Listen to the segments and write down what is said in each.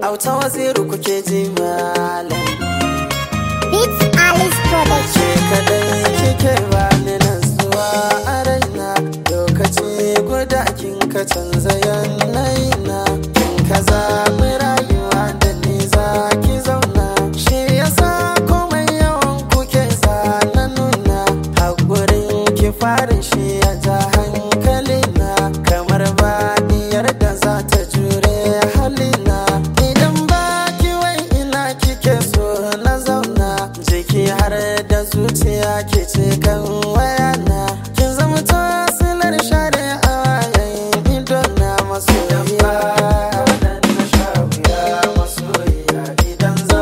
auta waziru kuke ji malam Beats Alice Production. ke kadai kike bani nasuwa a raina lokaci guda kin ka canza yanayina kin ka zaɓi rayuwa da ni za ki zauna shi yasa komai yawan kuke zana nuna haƙurin ki farin shi ya ja hankalina kamar baɗiyar da za ta jure halina idan ba ki wai ina kike so na zauna jiki har da zuciya ke ce kan wayana kin zama tasilar share a wayan idona masoyiya Idan za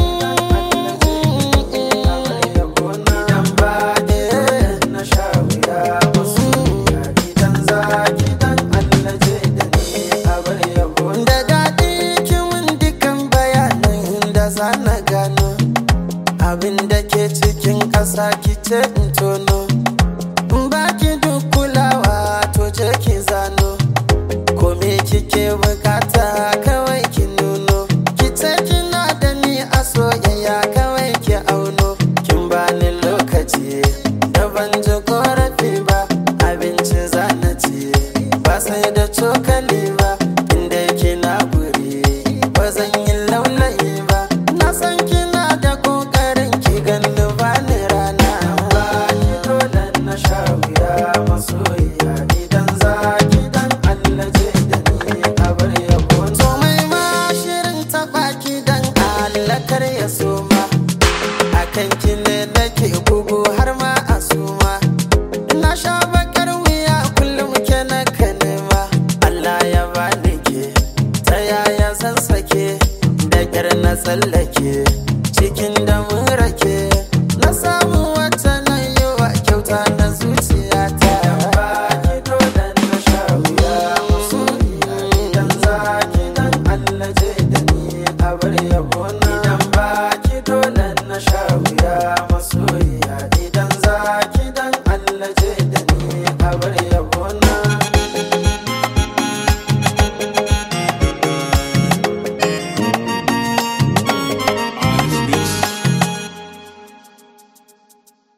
Idan ba na sha wuya masoyiya Idan za ki dan Allah je da ni a bar yabo Da daɗi kimin dukan bayanan da za na gano Abin da ke cikin ƙasa kice in tono In baki duk kulawa to je ki zano Ko me kike bukata kawai ki nuno Kice kina da ni a soyayya kawai ki auno Kin bani lokaci da ban ji korafi ba Abinci zana ci ba sai da cokali ba Inda kina guri ba zan yi laulayi ba Na san kina da kokarin ki ganni ba ni rana Ba ki dole na sha wuya masoyiya Idan za ki dan Allah je da ni a bar yabo To mai ma shirin taɓa ki dan Allah kar ya soma Akan ki ne nake gugu har ma a suma Na sha bakar wuya kullum ke na ka nema Allah ya bani ke ta yaya zan sake da kyar na tsallake cikin da mun rake na sa